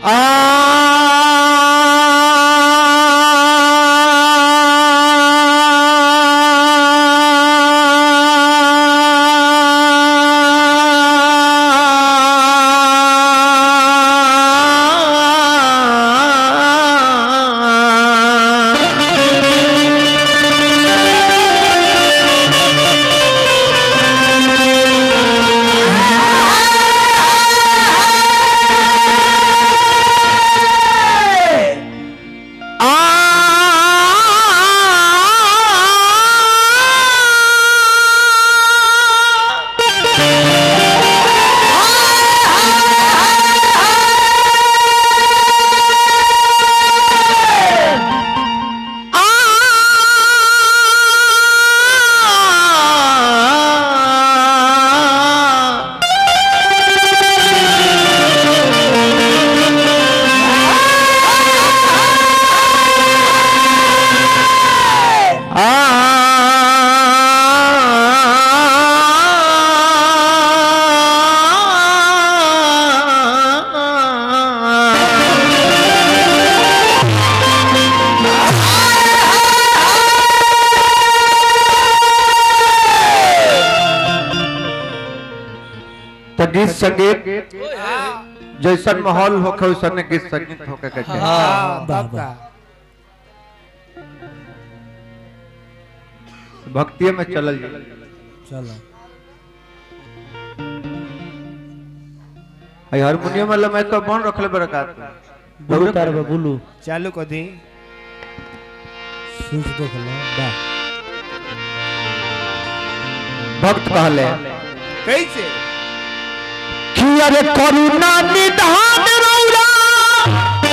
तो गीत संगीत जैसन माहौल होखे वैसन गीत संगीत होके के चाही हाँ, वाह, तब का भक्तिये में चलल जाए चलो हई हारमोनियम वाला मैं तो बन रखले बड़का बुलू तार बा बुलू चालू कर दी स्विच देख लो वाह भक्त कहले कैसे कि अरे करुणा निधान रौरा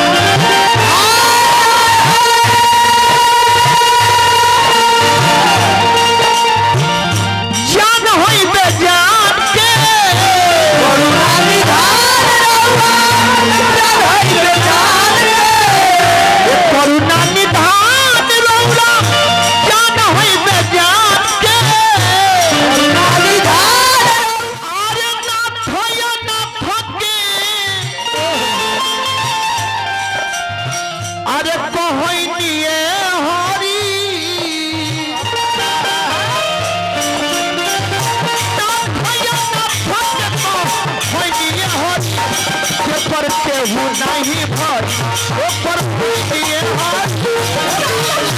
जान होई बे जान के करुणा निधान रौरा जान होई बे जान के करुणा निधान रौरा जान होई बे जान के करुणा निधान अरे ना थया ना थके अरे कहोई निये हरी ना थया ना थके कहोई निये हरी के पर केहू नहीं भर ओ पर निये हरी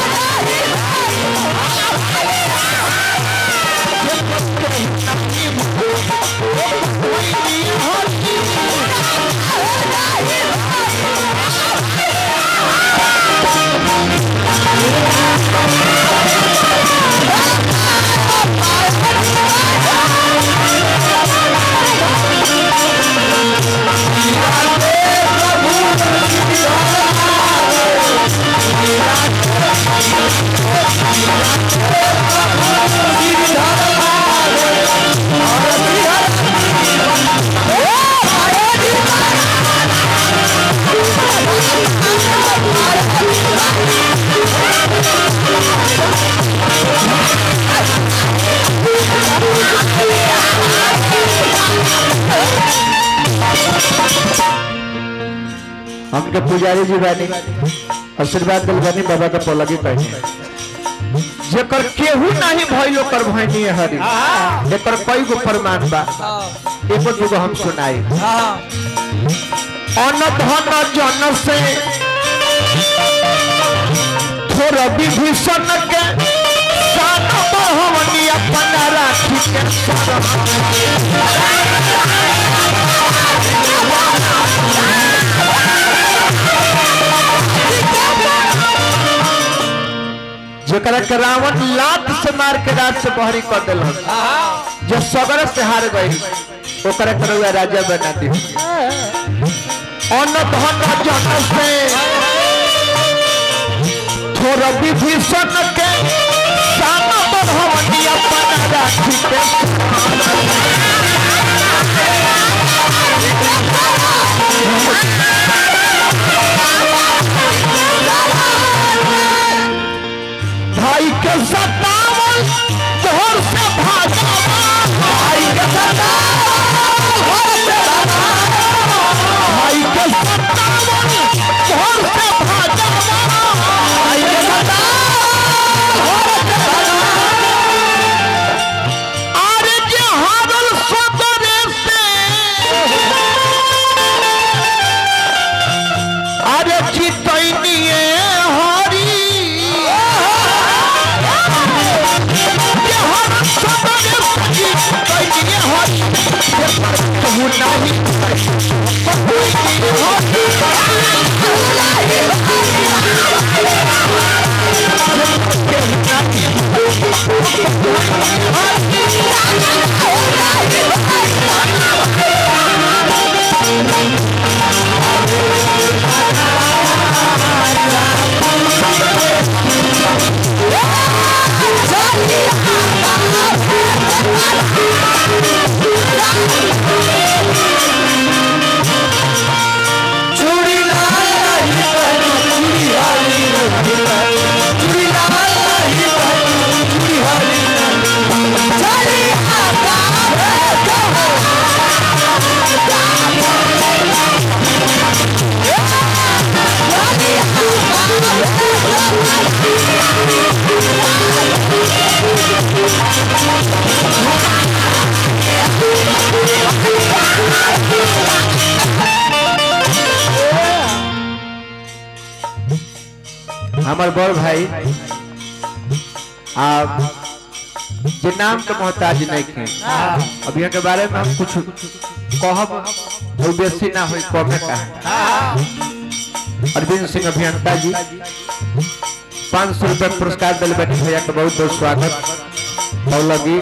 हमके पुजारी जी बानी आशीर्वाद दिल बानी बाबा का पलगी पहनी जेकर केहू नहीं भइल ओकर भइनी हरी एकर कई गो प्रमाण बा एगो दूगो हम सुनाई अन धन जन से थोड़ा विभीषण के सान बहुवनी अपना राखी के शरण जेकरा के रावण लात से मार के रात से बहरी कर दिल जो सगर से हार गई ओकरा के रउआ राजा बना दी अन्न धन जन से थोड़ा विभीषण के सान बढ़वनी अपना राखी के भाई के सतावन जोर से भागा भाई के सतावन जोर से भागा। भाई के हमार बड़ भाई आप जे नाम के मोहताज नहीं के अब यहाँ के बारे में हम कुछ कहब वो बेसी ना हो कमे का अरविंद सिंह अभियंता जी पाँच सौ रुपया पुरस्कार दिल बैठे भैया के बहुत बहुत स्वागत और लगी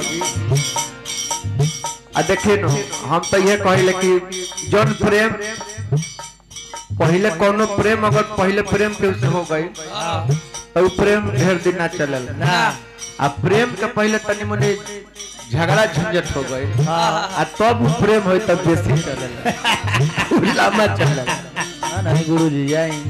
आ देखिए न हम तो ये कहिले कि जौन प्रेम पहले कोनो प्रेम अगर पहले प्रेम के से हो गई तो उ प्रेम ढेर दिन ना चलल आ प्रेम के पहले तनी मनी झगड़ा झंझट हो गई आ तब उ प्रेम होई तब बेसी चलल उ लम्बा चलल हाँ नहीं गुरु जी जाए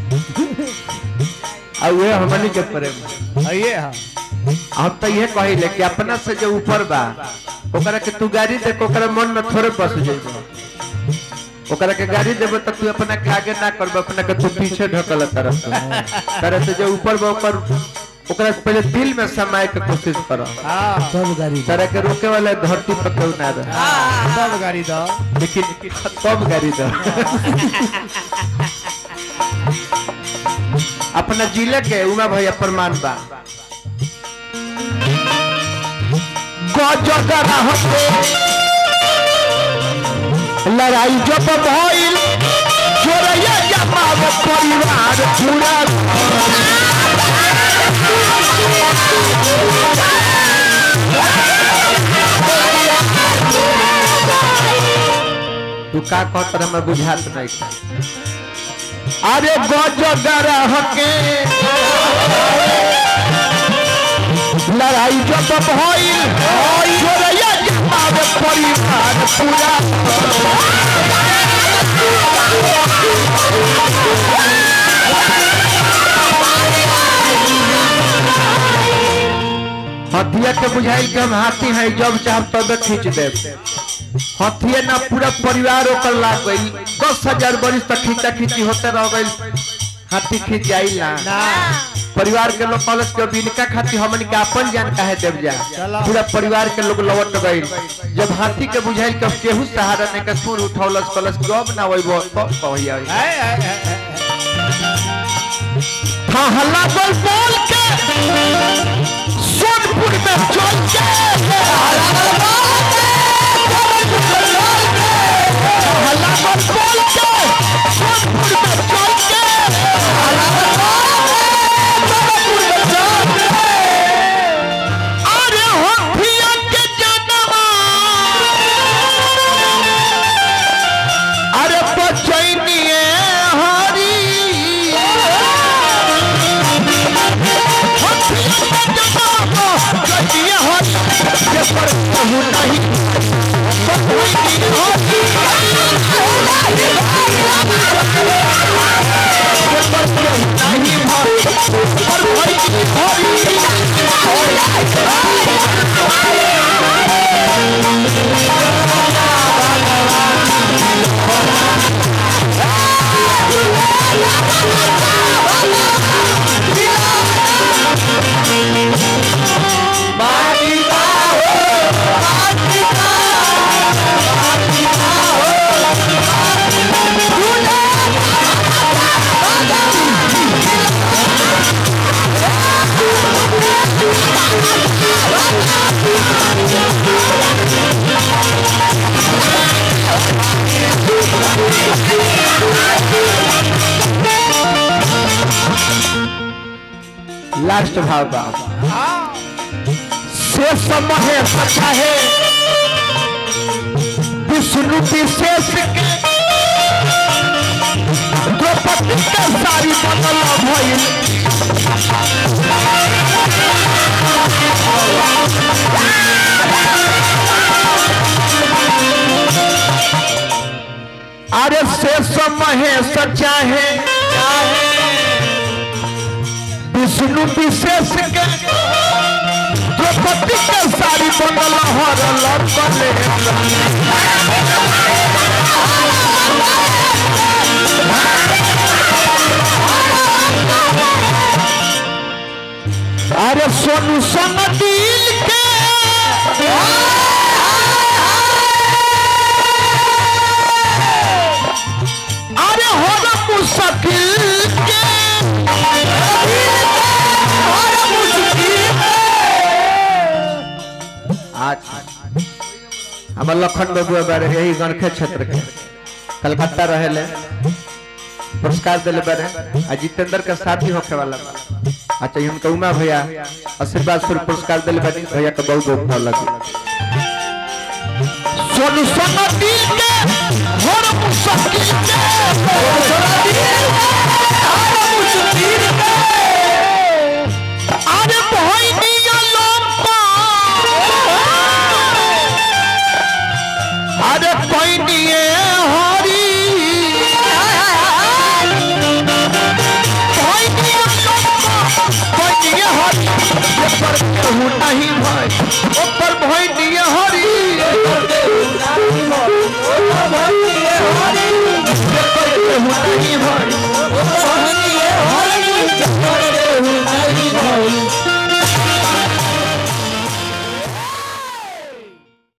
आ वे हमनी के प्रेम आइए हाँ हम तो ये कहिले कि अपना से जो ऊपर बा ओकरा के तू गाड़ी दे ओकरा मन में थोड़े बस जाइबो ओकरा के गाड़ी देबो तो तू अपना के आगे ना करबो अपना के तू पीछे ढकल तरफ तरह से जो ऊपर बा ओकर ओकरा से पहले दिल में समाए के कोशिश कर हाँ सब गाड़ी तरह के रोके वाला धरती पर केहू ना रहे सब गाड़ी दो लेकिन कब गाड़ी दो अपना जिले के उमा भैया प्रमाण बा गजगरा हटे लड़ाई जब भइल जोरैया जमाव परिवार पूरा तू का कहत रहे हमरा बुझात नहीं था अरे गजगरा हके लड़ाई जब भइल जोरैया जमाव परिवार पूरा हथिया के बुझाइल के हम हाथी हैं जब चाहब तब खींच देब हथिया ना पूरा परिवार ओकर लाग गई दस हजार बरिस तक खींचा खींची होते रह गई हाथी खींच जाइल ना ना परिवार के लोग कॉलेज के बिनका खातिर हमन के अपन जान काहे देव जा चला। पूरा परिवार के लोग लौट गइल जब हाथी के बुझाइल के केहू सहारा ने के सुर उठौलस कलस जब ना वही कहिया आए आए आए, आए था हल्ला बोल बोल के सोनपुर में चल के हल्ला बोल बोल के सोनपुर में चल के अरे होठिया के जनवा अरे बचैनिए हरी लास्ट भाव बा से समय सचा है विष्णु विशेष के द्रौपदी के सारी बनल भइल अरे से समय सचा है विष्णु विशेष के द्रौपदी के सारी बनल हरल बने अरे सोनू संग दिल के अरे हो मुश्किल के हमार लखन बबुआ बारे यही गणखे क्षेत्र के कलकत्ता रहेले पुरस्कार दिले बारे आ जितेंद्र के साथी होखे वाला बा अच्छा उनका उमा भैया आशीर्वाद स्वरूप पुरस्कार दिले बानी भैया के बहुत बहुत भाव लगी सोनू सोना दिल के हर मुश्किल के सोनू सोना दिल के हर मुश्किल के अरे भाई निया लंपा अरे कोई निये हरी कोई निया लंपा कोई निये हरी ऊपर केहू नहीं भाई ऊपर भाई निये